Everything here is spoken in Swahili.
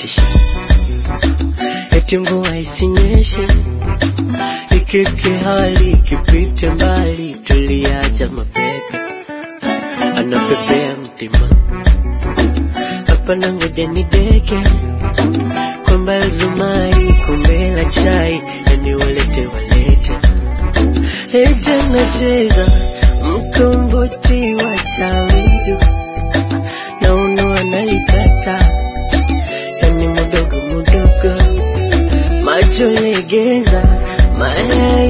anatisha eti mvua isinyeshe ikike hali ikipite mbali tuliacha mapepe anapepea mtima hapana ngoja nideke kwamba zumari kombe la chai yani walete walete Eja nacheza mkomboti wa chawidu na uno analikata yani mudogo mudogo macho legeza mara